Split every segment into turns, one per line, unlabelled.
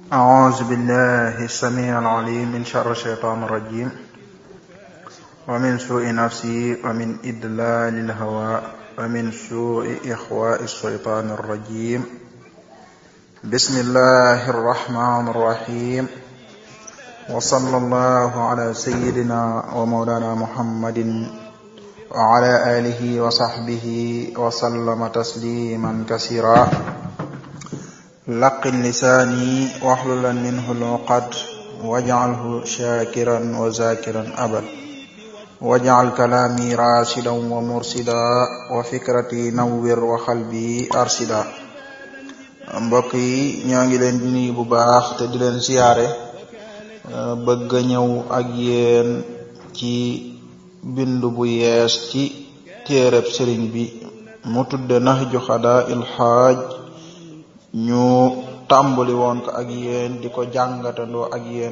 أعوذ بالله السميع العليم من شر الشيطان الرجيم ومن سوء نفسي ومن إدلال الهوى ومن سوء إخواء الشيطان الرجيم بسم الله الرحمن الرحيم وصلى الله على سيدنا ومولانا محمد وعلى آله وصحبه وسلم تسليما كثيرا laqin lisaani waxlulan minhu luqad wajcalhu shakiran wa zakiran abad wajcal kalaami rashidan wa mursida wa fikrati nawwir wa xalbi arsida mbokk yi ñoo ngi leen di nuyu bu baax te di leen siyaare bëgg a ñëw ak yéen ci bindu bu yees ci téereb sëriñ bi mu tudde nahju xadaa il xaaj ñu tàmbali woon ko ak yéen di ko jàngatandoo ak yéen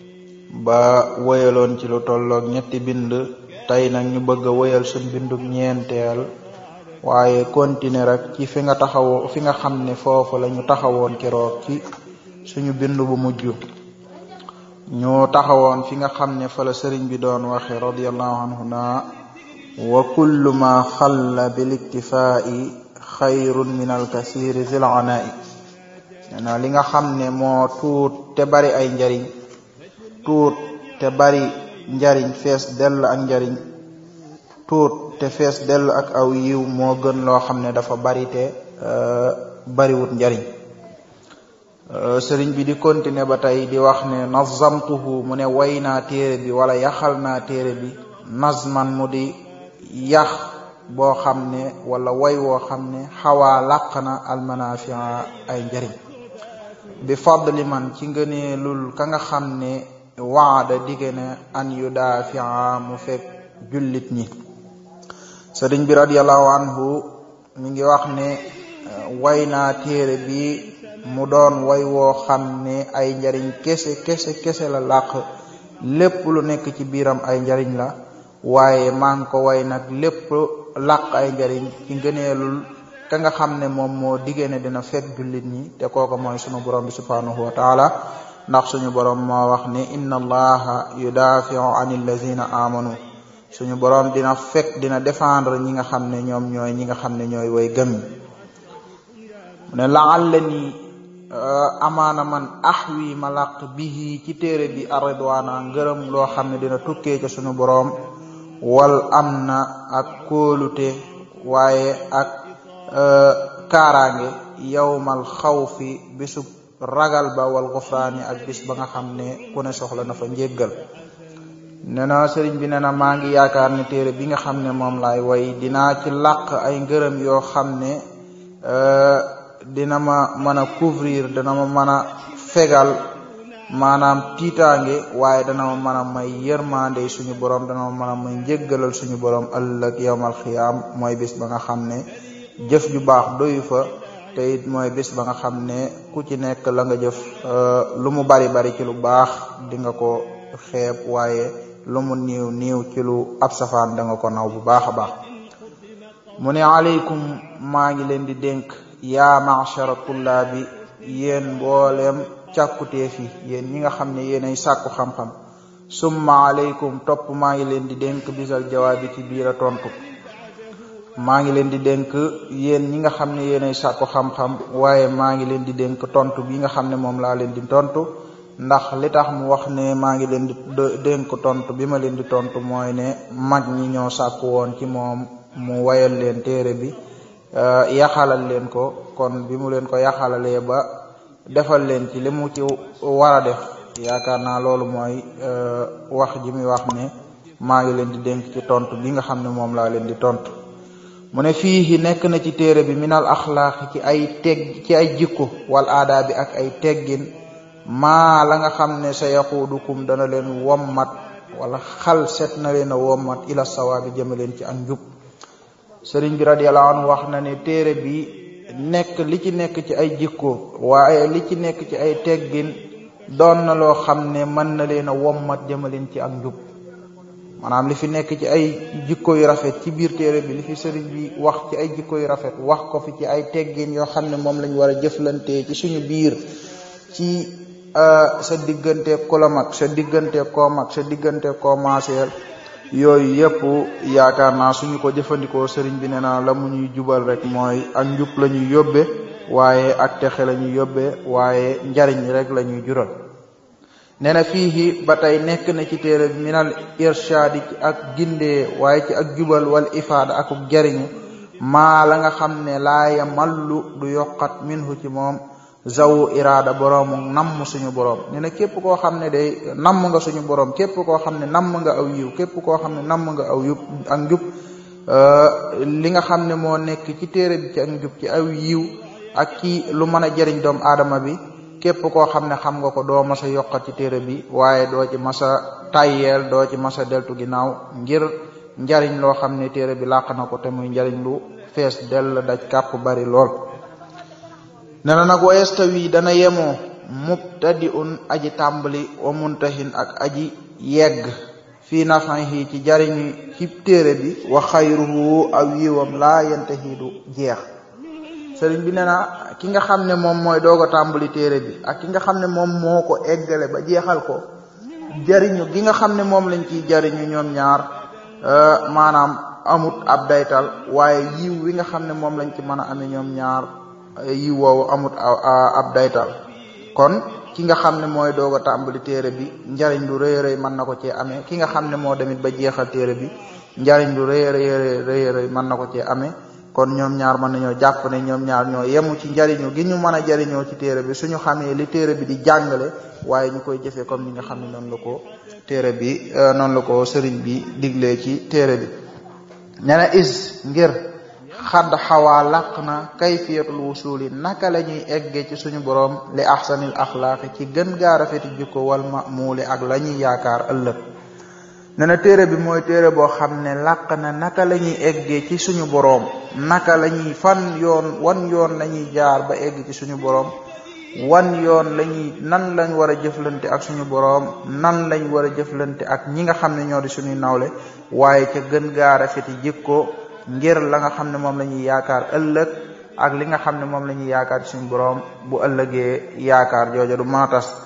ba woyaloon ci lu tolloog ñetti bind tey nag ñu bëgg a woyal suñ bindub ñeenteel waaye continuer rek ci fi nga taxawoo fi nga xam ne foofu la ñu taxawoon keroog ci suñu bind bu mujj ñu taxawoon fi nga xam ne fa la sëriñ bi doon waxe radiallahu anhu na wa kullu ma xalla bil iktifaa'i xayrun min alkasiri zil anaa'i na li nga xam ne moo tuut te bari ay njariñ tuut te bari njariñ fees dell ak njariñ tuut te fees dell ak aw yiw moo gën loo xam ne dafa bari te bariwut njariñ sëriñ bi di continuer ba tey di wax ne nazamtuhu mu ne way naa téere bi wala yaxal naa téere bi nazman mu di yax boo xam ne wala way woo xam ne xawaa làq na almanafia ay njariñ bi fadli man ci ngëneelul ka nga xam ne waada digge ne an yu daafia mu fekk jullit ñi sëriñ bi radiallahu anhu mi ngi wax ne way naa téere bi mu doon way woo xam ne ay njariñ kese kese kese la làq lépp lu nekk ci biiram ay njariñ la waaye maa ngi ko way nag lépp làq ay njariñ ci ngëneelul ka nga xam ne moom moo diggée ne dina fekk jullit ñi te kooku mooy sunu borom bi subhanahu wa taala ndax suñu borom moo wax ne inna allaha yudafiu an allazina amanu suñu borom dina fekk dina défendre ñi nga xam ne ñoom ñooy ñi nga xam ne ñooy way gëm mu ne laalla ni amaana man ahwi ma làq bihi ci téere bi aridwaana ngërëm loo xam ne dina tukkee ca suñu borom wal am na ak kóolute waaye ak kaaraange yowmal xawfi bisub ragal ba wal gufraani ak bis ba nga xam ne ku ne soxla na fa njéggal nee na sëriñ bi nee na maa ngi yaakaar ne téere bi nga xam ne moom laay way dinaa ci làq ay ngërëm yoo xam ne dina ma mën a couvrir dana ma mën a fegal maanaam tiitaange waaye dana ma mën a may yërmande suñu borom dana ma mën a may njéggalal suñu borom ëllëg yowmal xiyaam mooy bis ba nga xam ne jëf ju baax doyu fa te it mooy bis ba nga xam ne ku ci nekk la nga jëf lu mu bari bari ci lu baax di nga ko xeeb waaye lu mu niiw niiw ci lu ab safaan da nga ko naw bu baax a baax mu ne aleykum maa ngi leen di dénk yaa machara tullaabi yéen mbooleem càkkuteef yi yéen ñi nga xam ne yéenay sàkku xam-xam summa aleykum topp maa ngi leen di dénk bisal jawaabi ci biir a tontu maa ngi leen di dénk yéen ñi nga xam ne yéenay sàkku xam-xam waaye maa ngi leen di dénk tontu bi nga xam ne moom laa leen di tontu ndax li tax mu wax ne maa ngi leen di dénk tontu bi ma leen di tontu mooy ne mag ñi ñoo sàkku woon ci moom mu wayal leen téere bi yaxalal leen ko kon bi mu leen ko yaxalalee ba defal leen ci li mu ci war a def yaakaar naa loolu mooy wax ji muy wax ne maa ngi leen di dénk ci tontu bi nga xam ne moom laa leen di tontu mu ne fii nekk na ci téere bi minal axlaaqi ci ay teg ci ay jikko wal aadaa bi ak ay teggin maa la nga xam ne sa yaquudukum dana leen wommat wala xal set na leen a wommat ila sawaabi jëme leen ci ak njub sëriñ bi radiyallahu anhu wax na ne téere bi nekk li ci nekk ci ay jikko waaye li ci nekk ci ay teggin doon na loo xam ne mën na leen a wommat jëmaleen ci ak njub maanaam li fi nekk ci ay jikko yu rafet ci biir téere bi li fi sëriñ bi wax ci ay jikko yu rafet wax ko fi ci ay teggin yoo xam ne moom lañ war a jëflantee ci suñu biir ci sa digganteeg ku la mag sa digganteeg koo mag sa digganteeg koo maaseel yooyu yëpp yaakaar naa suñu ko jëfandikoo sëriñ bi nee na la mu ñuy jubal rek mooy ak njub la ñuy yóbbe waaye ak texe la ñuy yóbbe waaye njariñ rek la ñuy jural nee na fii ba tey nekk na ci téere bi minal irshaadi ci ak gindee waaye ci ak jubal wal ifaada akuk jariñu maa la nga xam ne laaya mallu du yokkat minhu ci moom zawu iraada boroomu namm suñu boroom nee na képp koo xam ne day namm nga suñu boroom képp koo xam ne namm nga aw yiw képp koo xam ne namm nga aw yub ak njub li nga xam ne moo nekk ci téere bi ci ak njub ci aw yiw ak ci lu mën a jëriñ doomu aadama bi képp koo xam ne xam nga ko doo mas a yokkat ci téere bi waaye doo ci mas a tayyeel doo ci mas a deltu ginnaaw ngir njariñ loo xam ne téere bi làq na ko te muy njariñ lu fees dell daj kàpp bari lool ne na nag wa yastawi dana yemoo mubtadi un aji tàmbali wa muntahin ak aji yegg fii nafahi ci jariñu ci téere bi wa xayruhu aw yiwam laa yantahi du jeex sëriñ bi nee na ki nga xam ne moom mooy doog a tàmbali téere bi ak ki nga xam ne moom moo ko eggale ba jeexal ko jariñu gi nga xam ne moom lañ ciy jariñu ñoom ñaar maanaam amut ab daytal waaye yiw wi nga xam ne moom lañ ci mën a amee ñoom ñaar yiw woowu amut ab daytal kon ki nga xam ne mooy doog a tàmbali téere bi njariñ lu rëy rëy mën na ko cee amee ki nga xam ne moo demit ba jeexal téere bi njariñ lu rëy rëy rëy rëy mën na ko cee amee kon ñoom ñaar mën nañoo jàpp ne ñoom ñaar ñoo yemu ci njariñu gi ñu mën a jariñoo ci téere bi suñu xamee li téere bi di jàngale waaye ñu koy jëfee comme ni nga xam ne noonu la ko téere bi noonu la ko sëriñ bi diglee ci téere bi nee na is ngir xadd xawaa làq na kayfiyatul wusuli naka la ñuy eggee ci suñu boroom li ahsanil axlaaqi ci gën gaa rafeti jikko wal mamuuli ak la ñuy yaakaar ëllëg nee na téere bi mooy téere boo xam ne làq na naka la ñuy eggee ci suñu boroom naka la ñuy fan yoon wan yoon la ñuy jaar ba egg ci suñu boroom wan yoon lañuy nan lañ war a jëflante ak suñu boroom nan lañ war a jëflante ak ñi nga xam ne ñoo di suñuy nawle waaye ca gën gaa rafeti jikko ngir la nga xam ne moom la ñuy yaakaar ëllëg ak li nga xam ne moom la ñuy yaakaar ci suñu boroom bu ëllëgee yaakaar jooja du mën a tas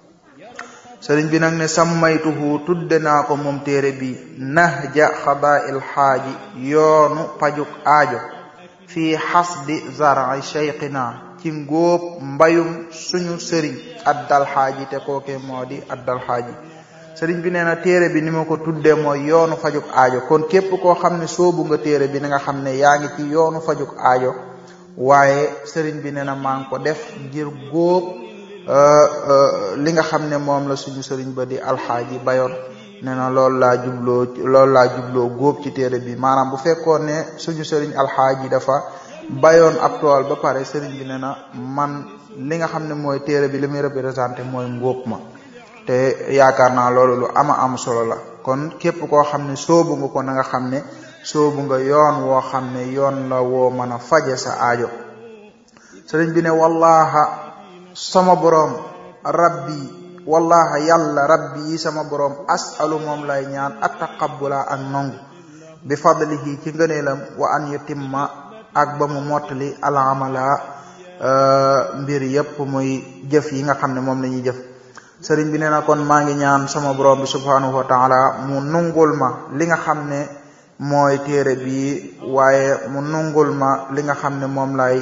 sëriñ bi nag ne sammaytuhu tudde naa ko moom téere bi nahja xadaa'il xaaji yoonu pajuk aajo fii xasdi zar'i cheikhina ci ngóob mbayum suñu sëriñ addal xaaji te kooke moo di addal xaaji sëriñ bi nee na téere bi ni ma ko tuddee mooy yoonu fajuk aajo kon képp koo xam ne soobu nga téere bi na nga xam ne yaa ngi ci yoonu fajuk aajo waaye sëriñ bi nee na maa ngi ko def ngir góob li nga xam ne moom la suñu sëriñ ba di alxaaji bayoon nee na loolu laa jubloo loolu laa jubloo góob ci téere bi maanaam bu fekkoon ne suñu sëriñ alxaaji dafa bayoon ab tool ba pare sëriñ bi nee na man li nga xam ne mooy téere bi li muy représenté mooy ngóob ma te yaakaar naa loolu lu ama am solo la kon képp koo xam ne soobu nga ko na nga xam ne soobu nga yoon woo xam ne yoon la woo mën a faje sa aajo sëriñ bi ne wallaha sama boroom rabbi wallaha yàlla rabbi yi sama boroom asalu moom lay ñaan at taqabbula ak nongu bi fadlihi ci ngëneelam wa an yutimma ak ba mu mottali alamala mbir yépp muy jëf yi nga xam ne moom la ñuy jëf sëriñ bi nee na kon maa ngi ñaan sama borom bi subhanahu wa taala mu nungul ma li nga xam ne mooy téere bi waaye mu nungul ma li nga xam ne moom lay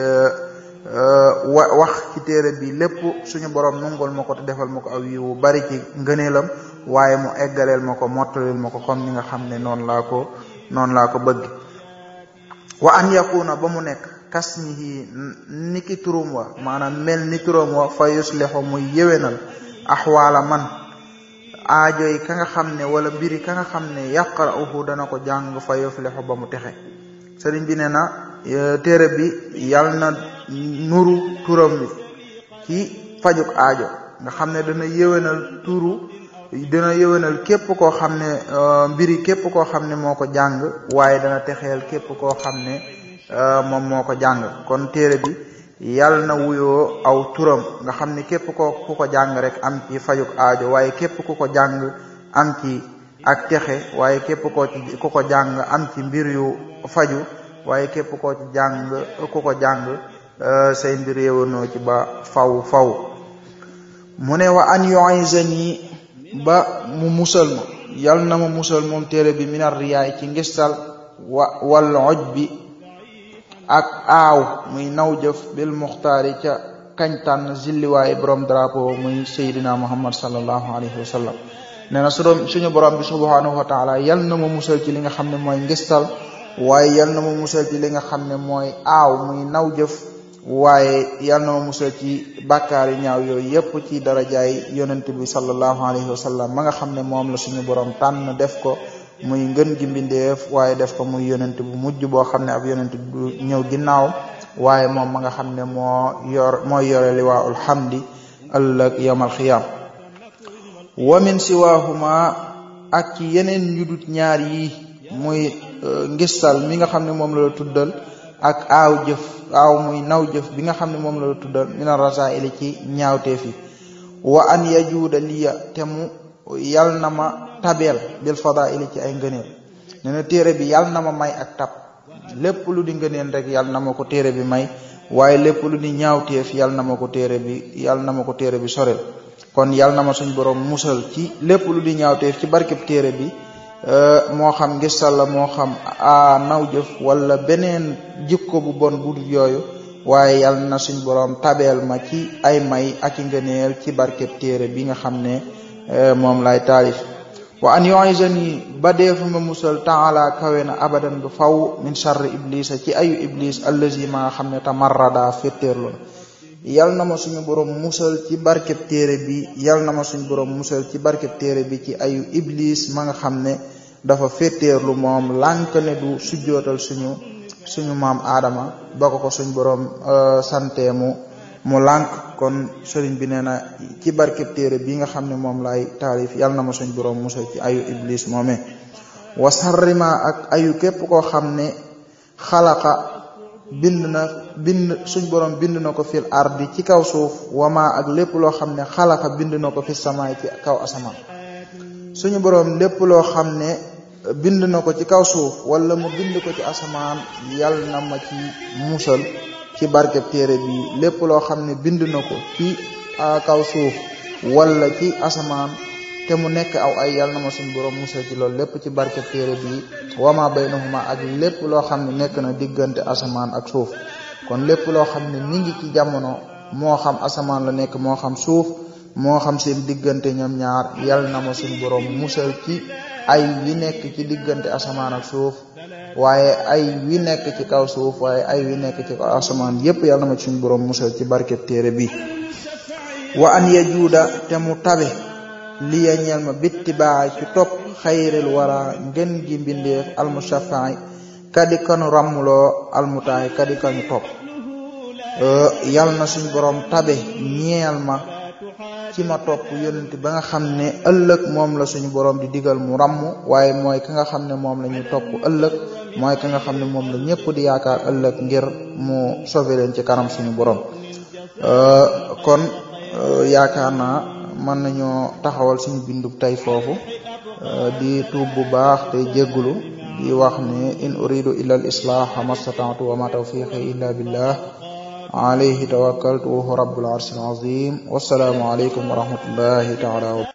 wa wax ci téere bi lépp suñu borom nungul ma ko te defal ma ko aw yiwu bari ci ngëneelam waaye mu eggaleel ma ko mottalil ma ko comme ni nga xam ne noonu laa ko noonu laa ko bëgg wa an yakuna ba mu nekk kasmihi niki turum wa maanaam mel ni turam wa fa yuslihu muy yéwénal axwaala man aajo yi ka nga xam ne wala mbiri ka nga xam ne yaqra'uhu dana ko jàng fa yuflihu ba mu texe sëriñ bi nee na téere bi yal na nuru turam bi ci fajuk aajo nga xam ne dana yéwénal turu dana yéwénal képp koo xam ne mbiri képp koo xam ne moo ko jàng waaye dana texeel képp koo xam ne moom moo ko jàng kon téere bi yàlla na wuyoo aw turam nga xam ne képp ko ku ko jàng rek am ci fajuk aajo waaye képp ku ko jàng am ci ak texe waaye képp koo ci ku ko jàng am ci mbir yu faju waaye képp koo ci jàng ku ko jàng say mbir yéwanoo ci ba faw faw mu ne wa an yu'izani ba mu musal ma yal na ma musal moom téere bi minar riyaay ci ngistal wa wal oj bi ak aaw muy naw jëf bil muxtaari ca kañ tànn zilliwaay borom drapeau muy Seydina Muhammad sallallahu alayhi wa sallam nee na su doon suñu borom bi subhanahu wa taala yal na ma musal ci li nga xam ne mooy ngistal waaye yal na ma musal ci li nga xam ne mooy aaw muy naw jëf waaye yal na ma musal ci bàkkaar yu ñaaw yooyu yépp ci darajaay yonent bi sallallahu alayhi wa sallam ma nga xam ne moom la suñu borom tànn def ko muy ngën gi mbindeef waaye def ko muy yonent bu mujj boo xam ne ab yonent bu ñëw ginnaaw waaye moom ma nga xam ne moo yor mooy yore liwaa'ul hamdi ëllëg yawmal xiyaam wa min siwaahuma ak ci yeneen yu dut ñaar yi muy ngistal mi nga xam ne moom la la tuddal ak aaw jëf aaw muy naw jëf bi nga xam ne moom la la tuddal mina rasaili ci ñaawteef yi wa an yajuuda liya te mu yal na ma tabeel bil fadaili ci ay ngëneel nee na téere bi yal na ma may ak tab lépp lu di ngëneel rek yal na ma ko téere bi may waaye lépp lu di ñaawteef yal na ma ko téere bi yal na ma ko téere bi sorel kon yal na ma suñ borom musal ci lépp lu di ñaawteef ci barkeb téere bi moo xam ngistal la moo xam a naw jëf wala beneen jikko bu bon bu dul yooyu waaye yal na suñ borom tabeel ma ci ay may ak i ngëneel ci barkeb téere bi nga xam ne moom lay taalif wa an yu'izani ba deefu ma musal taala kawe na abadan bu faw min charri iblisa ci ayu iblis allazi ma nga xam ne tamarrada féttéerlu na yal na ma suñu borom musal ci barkeb téere bi yal na ma suñu borom musal ci barkeb téere bi ci ayu iblis ma nga xam ne dafa féttéerlu moom lànk ne du sujjootal suñu suñu maam aadama ba ko ko suñ borom sante mu mu lànk kon sëriñ bi nee na ci barkeb téere bi nga xam ne moom lay taalif yal na ma suñ borom musal ci ayu iblis moome wa sarrima ak ayu képp koo xam ne xalaqa bind na bind suñ borom bind na ko fil ardi ci kaw suuf wama ak lépp loo xam ne xalaqa bind na ko fi samaay ci kaw asamaan suñu borom lépp loo xam ne bind na ko ci kaw suuf wala mu bind ko ci asamaan yal na ma ci musal ci barkeb téere bi lépp loo xam ne bind na ko ci kaw suuf wala ci asamaan te mu nekk aw ay yal na ma suñ borom musal ci loolu lépp ci barkeb téere bi wama baynahuma ak lépp loo xam ne nekk na diggante asamaan ak suuf kon lépp loo xam ne mi ngi ci jamono moo xam asamaan la nekk moo xam suuf moo xam seen diggante ñoom ñaar yal na ma suñ borom musal ci ay wi nekk ci diggante asamaan ak suuf waaye ay wi nekk ci kaw suuf waaye ay wi nekk ci kaw asamaan yépp yal na ma suñ borom musal ci barkeb téere bi wa an yajuuda te mu tabe liya ñeel ma bitti baay ci topp xayril wara ngën gi mbindeef almushafaay kadi kanu ràmmuloo almutaay kadi kanu topp yal na suñ borom tabe ñeel ma ci ma topp yonent ba nga xam ne ëllëg moom la suñu borom di digal mu ràmm waaye mooy ka nga xam ne moom la ñu topp ëllëg mooy ka nga xam ne moom la ñëpp di yaakaar ëllëg ngir mu sauver leen ci kanam suñu borom kon yaakaar naa mën nañoo taxawal suñu bindub tey foofu di tuub bu baax te jéggulu di wax ne in uridu illa al islaha mastata'tu wa ma tawfiqi illa billah alayhi tawakkaltu wa huwa rabbul arshil azim wassalaamu alaykum wa rahmatullahi ta'ala